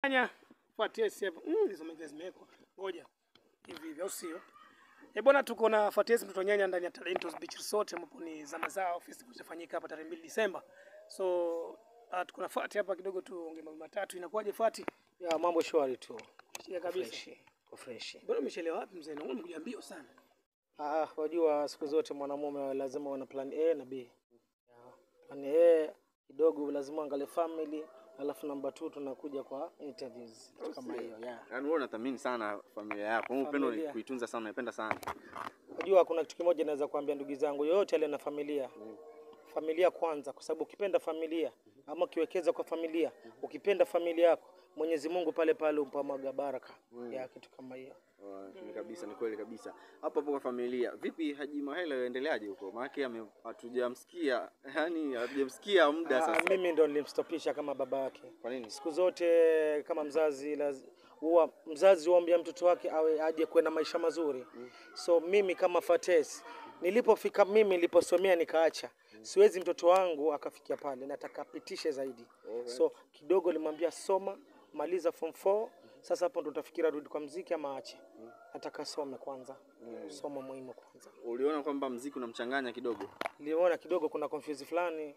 nyanya Fatesi hapo. Mm, hizo mengine zimewekwa. Ngoja. Hivi hivi au sio? Eh, bwana tuko na Fatesi mtoto nyanya ndani ya Talentos Beach Resort ambapo ni zama zao festival itafanyika hapa tarehe 2 Disemba. So uh, tuko na Fati hapa kidogo tu ongea mambo matatu. Inakuwaje Fati? Ya mambo shwari tu. Shia kabisa. Fresh. Kwa fresh. Bwana umechelewa wapi mzee? Na umekuja mbio sana. Ah, wajua siku zote mwanamume lazima wana plan A na B. Ya, Plan A kidogo lazima angalie family, alafu namba 2 tunakuja kwa interviews kitu kama hiyo. Yeah. Yaani wewe unathamini sana familia yako. Wewe upendo Familia. ni kuitunza sana, unaipenda sana. Unajua kuna kitu kimoja naweza kuambia ndugu zangu, yoyote aliye na familia, familia kwanza, kwa sababu ukipenda familia ama ukiwekeza kwa familia, ukipenda familia yako, Mwenyezi Mungu pale pale umpamwaga baraka ya kitu kama hiyo. Oh, Ni kabisa, ni kweli kabisa. Hapo hapo kwa familia. Vipi Haji Mahela yaendeleaje huko? Maana ame- hatujamsikia, yani hatujamsikia muda Ah, sasa. mimi ndo nilimstopisha kama baba yake. Kwa nini? Siku zote kama mzazi laz- huwa mzazi huambia mtoto wake awe aje kuwe na maisha mazuri. So mimi kama Fates nilipofika mimi niliposomea nikaacha, siwezi mtoto wangu akafikia pale, nataka apitishe zaidi. So kidogo nilimwambia soma, maliza form 4 sasa hapo ndo utafikira rudi kwa mziki ama ache. Nataka some kwanza, somo muhimu kwanza. Uliona kwamba mziki unamchanganya kidogo? Niliona kidogo kuna confuse fulani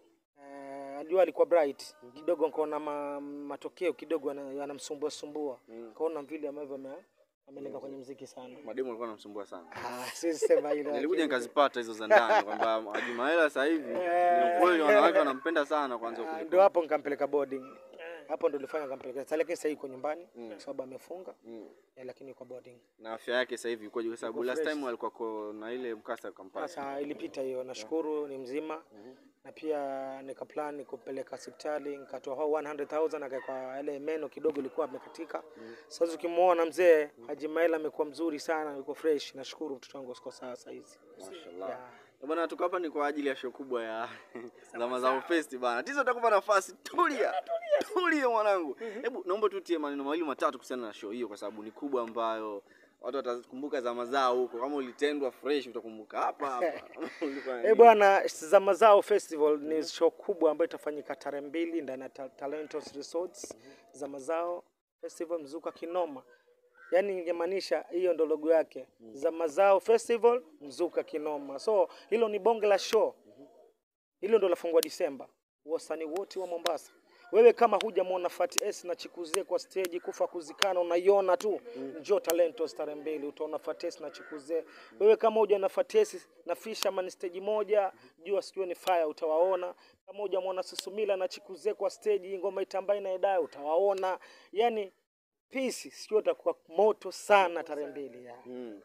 Eh, ajua alikuwa bright kidogo, nikaona ma, matokeo kidogo yana- yanamsumbua sumbua, kaona vile ambavyo ame- amelenga kwenye mziki sana. Mademu alikuwa anamsumbua sana. Ah, siwezi sema hilo. Nilikuja nikazipata hizo za ndani kwamba Haji Mahela sasa hivi ni ukweli wanawake wanampenda sana kwanza Ah, kuliko. Ndio hapo nikampeleka boarding, hapo ndo nilifanya nikampeleka sasa, lakini sasa yuko nyumbani kwa sababu amefunga Mm. eh, lakini yuko boarding. Na afya yake sasa hivi ikoje? Kwa sababu Yuko last fresh. time alikuwa ko- na ile mkasa kampani. Sasa ilipita hiyo, nashukuru ni mzima na pia nikaplan kupeleka hospitali nikatoa hao 100,000 akaweka yale meno kidogo ilikuwa amekatika. Sasa ukimwona mzee Haji Maela amekuwa mzuri sana, yuko fresh. Nashukuru mtoto wangu siko sawa saa hizi. Mashallah. Yeah. Eh, Bwana tuko hapa ni kwa ajili ya show kubwa ya Zama Zao Fest bana. Tizo utakupa nafasi. Tulia. Tulia mwanangu. Hebu naomba tu tie maneno mawili matatu kuhusiana na show hiyo kwa sababu ni kubwa ambayo watu watakumbuka zama zao huko. Kama ulitendwa fresh utakumbuka hapa hapa. Ulikuwa na Eh nini? bwana, Zama Zao Festival ni show kubwa ambayo itafanyika tarehe mbili ndani ya Ta- Talentos Resorts. Zama Zao Festival mzuka kinoma, yaani ingemaanisha hiyo ndo logo yake, Zama Zao Festival mzuka kinoma. So hilo ni bonge la show, hilo ndo lafungwa Disemba. Wasanii wote wa Mombasa, wewe kama hujamwona Fati S na Chikuze kwa stage kufa kuzikana, unaiona tu, njoo Talentos tarehe mbili utaona Fati S na Chikuze. Wewe kama huja na Fati S na Fisherman stage moja, jua sikio ni fire, utawaona. Kama hujamwona Susumila na Chikuze kwa stage, ngoma itambai na Edaya, utawaona. Yani peace sikio itakuwa moto sana tarehe mbili ya. Mm.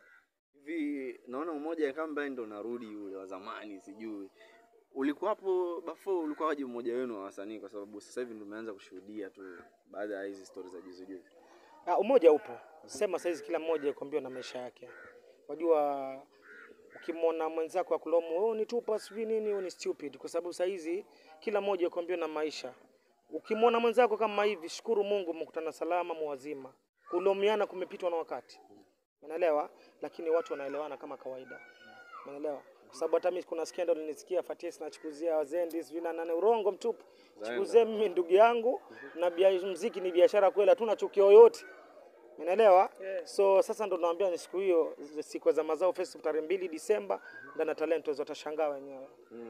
Hivi naona mmoja kama ambaye ndo narudi yule wa zamani sijui. Ulikuwa hapo before ulikuwa waje mmoja wenu wa wasanii kwa sababu sasa hivi ndio umeanza kushuhudia tu baada ya hizi stories za juzi juzi. Ah, umoja upo, sema saizi kila mmoja kuambiwa na maisha yake. Wajua, ukimwona mwenzako akulomu oh, ni tupa sijui nini, oh, ni stupid, kwa sababu saizi kila mmoja kuambiwa na maisha. Ukimwona mwenzako kama hivi, shukuru Mungu mmekutana salama, muwazima. Kulomiana kumepitwa na wakati, unaelewa? Lakini watu wanaelewana kama kawaida, unaelewa? Kwa sababu hata mimi kuna scandal nilisikia Fatis na Chukuzia wazendi sijui na nane, urongo mtupu. Chukuzia mimi ndugu yangu na bia, mziki ni biashara kweli, hatuna chuki yoyote. Unaelewa? So sasa ndo naambia ni siku hiyo siku za mazao festival tarehe mbili Disemba ndani ya Talentos watashangaa wenyewe.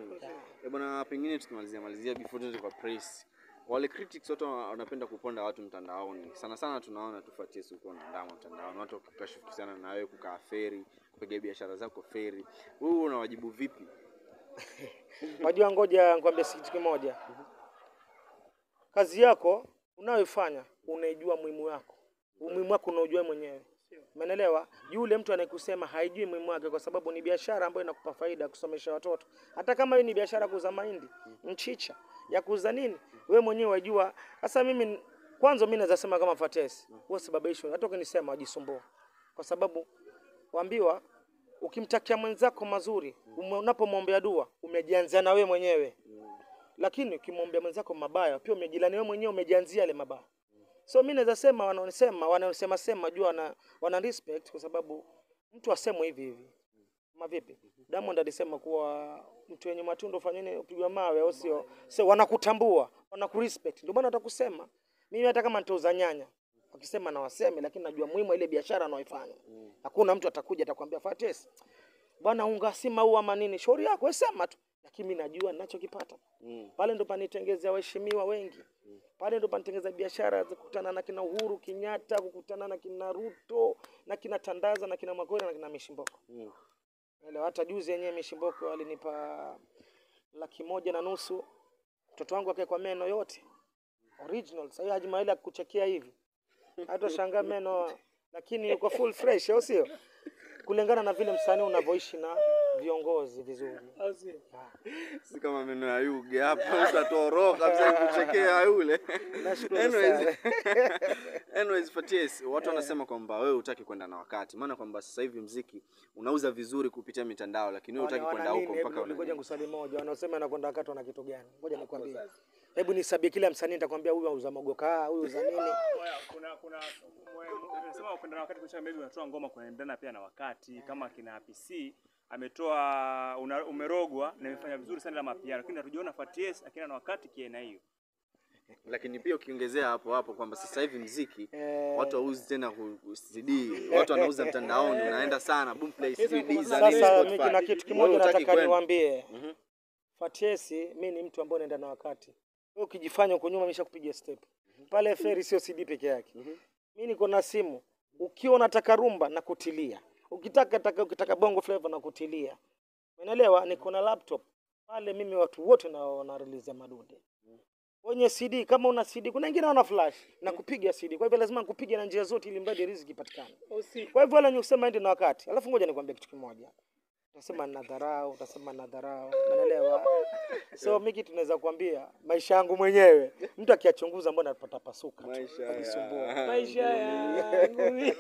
Eh, bwana pengine tukimalizia malizia before tuende kwa press. Wale critics wote wana- wanapenda kuponda watu mtandaoni. Sana sana tunaona tufuatie huko na ndama mtandaoni. Watu wakikashifu kuhusiana na wewe kukaa feri, kupiga biashara zako feri. Wewe unawajibu vipi? Wajua, ngoja nikwambie kitu kimoja. Kazi yako unayoifanya unaijua muhimu wako, umuhimu wako unaujua mwenyewe, umeelewa? Yule mtu anayekusema haijui muhimu wake, kwa sababu ni biashara ambayo inakupa faida ya kusomesha watoto. Hata kama hiyo ni biashara ya kuuza mahindi, mchicha, ya kuuza nini, wewe mwenyewe wajua. Sasa mimi kwanza, mimi naweza sema kama Fatesi, wewe sababisho, hata ukinisema wajisumbua, kwa sababu waambiwa ukimtakia mwenzako mazuri, ume- unapomwombea dua umejianzia na wewe mwenyewe, lakini ukimwombea mwenzako mabaya pia umejilani wewe mwenyewe, umejianzia yale mabaya. So mimi naweza sema wanaonisema wanaosema sema jua wana, wana respect kwa sababu mtu asemwe hivi hivi kama vipi. Diamond alisema kuwa mtu wenye matunda ufanye nini, upigwa mawe au sio? So wanakutambua, wanakurespect, ndio maana watakusema. Mimi hata kama nitauza nyanya, wakisema na waseme, lakini najua muhimu wa ile biashara anaoifanya. Hakuna mtu atakuja atakwambia Fatesi, bwana unga si maua ama nini, shauri yako wewe sema tu, lakini mimi najua ninachokipata Mm. pale ndo panitengezea waheshimiwa wengi pale ndo panitengeza biashara za kukutana na kina Uhuru Kenyatta, kukutana na kina Ruto na kina Tandaza na kina Magori na kina Mishimboko. Mm. Elewa, hata juzi yenyewe Mishimboko alinipa laki moja na nusu mtoto wangu akaekwa meno yote original. Sasa hiyo Haji Maila kuchekea hivi hata shangaa meno, lakini uko full fresh, au sio? Kulingana na vile msanii unavyoishi na viongozi vizuri. Au sio? Si kama meno ya Yuge hapa utatoroka kabisa kuchekea yule. Nashukuru Anyways, sana. anyways Fatyes, watu wanasema kwamba wewe hutaki kwenda na wakati, maana kwamba sasa hivi mziki unauza vizuri kupitia mitandao, lakini wewe hutaki Wana- kwenda wana huko nini? mpaka Hebu ngoja una ngusali moja, wanaosema anakwenda wakati wana kitu gani? Ngoja nikwambie, hebu nisabie kila msanii, nitakwambia huyu auza mogoka, huyu auza nini. Oya, kuna kuna mwe- mwe- unasema upenda na wakati kisha maybe unatoa ngoma kuendana pia na wakati kama kina PC ametoa una, umerogwa na imefanya vizuri sana la mapiano, lakini hatujaona Fatties akienda na wakati kiena hiyo. lakini pia ukiongezea hapo hapo kwamba sasa hivi mziki Eh, watu hauzi tena ku- ku- CD, watu wanauza mtandaoni, unaenda sana Boomplay CD za nini, Sasa Spotify. mimi kuna kitu Wewe kimoja hutaki nataka kwenda. niwaambie. Mhm. Fatiesi, mi ni mtu ambaye naenda na wakati. Wewe ukijifanya uko nyuma, nimeshakupiga step pale. Feri sio CD peke yake. Mi niko na simu, ukiwa unataka rumba na kutilia, ukitaka taka, ukitaka bongo flavor na kutilia, unaelewa. Niko na laptop pale, mimi watu wote na wana release ya madude wenye CD. Kama una CD, kuna wengine wana flash na kupiga CD, kwa hivyo lazima nikupige na njia zote, ili mradi riziki ipatikane. Au sio? Kwa hivyo wale wenye kusema ende na wakati, alafu ngoja nikwambie kitu kimoja, utasema na dharau, utasema na dharau, unaelewa? So mimi kitu naweza kuambia maisha yangu mwenyewe, mtu akiyachunguza, mbona atapata pasuka tu, Maisha ajisumbua. ya- Maisha yangu.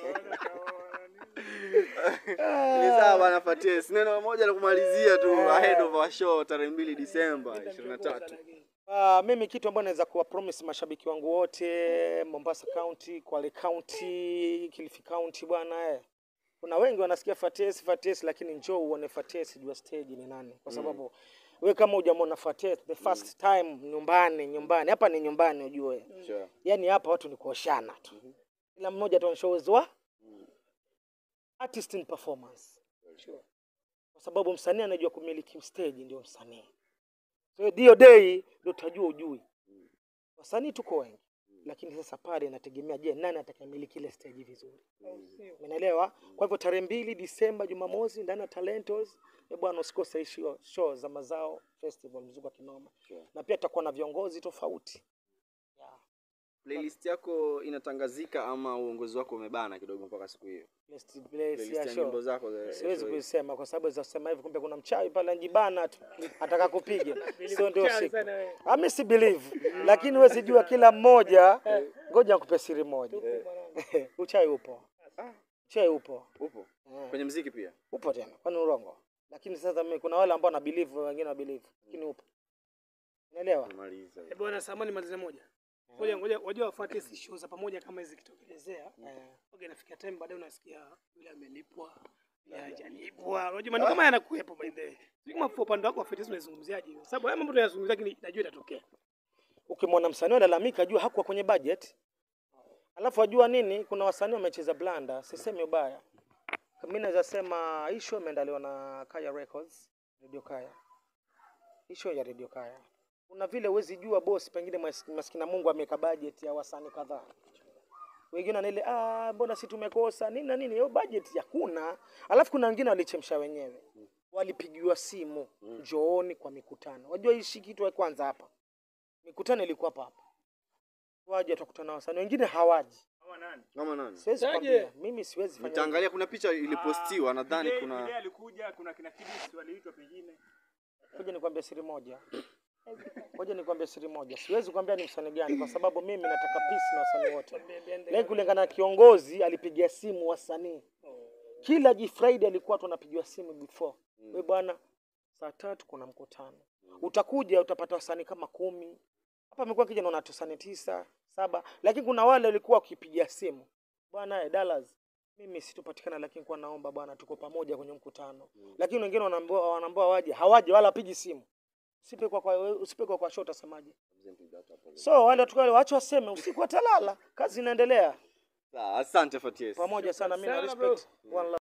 Ni sawa bana Fatyes. Neno moja la kumalizia tu ahead of our show tarehe mbili Disemba 23. Uh, mimi kitu ambacho naweza kuwa promise mashabiki wangu wote Mombasa County, Kwale County, Kilifi County bwana eh. Kuna wengi wanasikia Fatesi Fatesi, lakini njoo uone Fatesi jua stage ni nani, kwa sababu we kama hujamwona Fatesi the first time nyumbani, nyumbani hapa ni nyumbani, ujue Sure. yani hapa watu ni kuoshana tu, kila mmoja ataonyesha uwezo wa artist in performance, kwa sababu msanii anajua kumiliki stage, ndio msanii. So hiyo day ndio utajua ujui. Wasanii tuko wengi, lakini sasa pale inategemea, je, nani atakayemiliki ile stage vizuri? Umeelewa? Kwa hivyo tarehe mbili Disemba, Jumamosi, ndani ya Talentos, eh bwana, usikose hii show, show za mazao festival mzuka wa kinoma, na pia tutakuwa na viongozi tofauti yeah. Playlist yako inatangazika ama uongozi wako umebana kidogo mpaka siku hiyo? Playlist- playlist Playlist ya ya show. nyimbo zako za Siwezi show hiyo. kuisema kwa sababu za kusema hivi, kumbe kuna mchawi pale anjibana tu ataka kupiga, sio ndio Mchawi siku. sana wewe. Ah, mimi si believe, lakini wewe sijua kila mmoja. Ngoja nikupe siri moja, uchawi upo, uchawi upo, Upo Eh, kwenye mziki pia. upo tena, kwani urongo? Lakini sasa mimi kuna wale ambao wana believe, wengine wa believe, lakini upo, unaelewa? Tumaliza. Eh, bwana samani malize moja. Ngoja ngoja wajua wafuate hizi show za pamoja kama hizi kitokelezea. Eh. Okay, nafikia time baadaye unasikia yule amelipwa, yule hajalipwa. Unajua mambo kama yanakuwepo by the way. Sio kama kwa upande wako wa fitness unazungumziaje? Kwa sababu haya mambo tunayazungumzia lakini najua itatokea. Ukimwona msanii analalamika, jua hakuwa kwenye budget. Alafu ajua nini, kuna wasanii wamecheza blanda, sisemi ubaya. Mimi naweza sema hii show imeandaliwa na Kaya Records, Radio Kaya. Hii show ya Radio Kaya. Kuna vile huwezi jua boss, pengine mas- maskina Mungu ameweka budget ya wasanii kadhaa. Wengine wana ile ah, mbona si tumekosa nini na nini, hiyo budget hakuna. Alafu kuna wengine walichemsha wenyewe, walipigiwa simu, njooni kwa mikutano. Wajua hii shi kitu ya kwanza hapa mikutano ilikuwa hapa hapa, waje watakutana na wasanii wengine hawaji. Kama nani? Kama nani? Siwezi Saje? kwambia mimi, siwezi fanya hivyo. Nitaangalia kuna picha ilipostiwa nadhani Vile- kuna vile alikuja kuna kina Kidis waliitwa pengine. Ngoja nikwambie siri moja, ngoja nikwambie siri moja. Siwezi kuambia ni msanii gani, kwa sababu mimi nataka peace na wasanii wote. Lakini kulingana na kiongozi, alipigia simu wasanii kila G Friday alikuwa tu anapigiwa simu before, we bwana, saa tatu kuna mkutano, utakuja utapata wasanii kama kumi hapa. Amekuwa kija naona tusani tisa saba, lakini kuna wale walikuwa wakipigia simu bwana, eh, Dallas mimi situpatikana, lakini kwa naomba bwana, tuko pamoja kwenye mkutano. Lakini wengine wanaambiwa wanaambiwa waje, hawaje wala wapigi simu. Usipe kwa kwa usipe kwa, kwa show utasemaje? present without apology. So wale watu wale wacha waseme, usiku watalala, kazi inaendelea. Sawa, asante Faties. Pamoja sana, mimi na Sana, bro. respect. One love.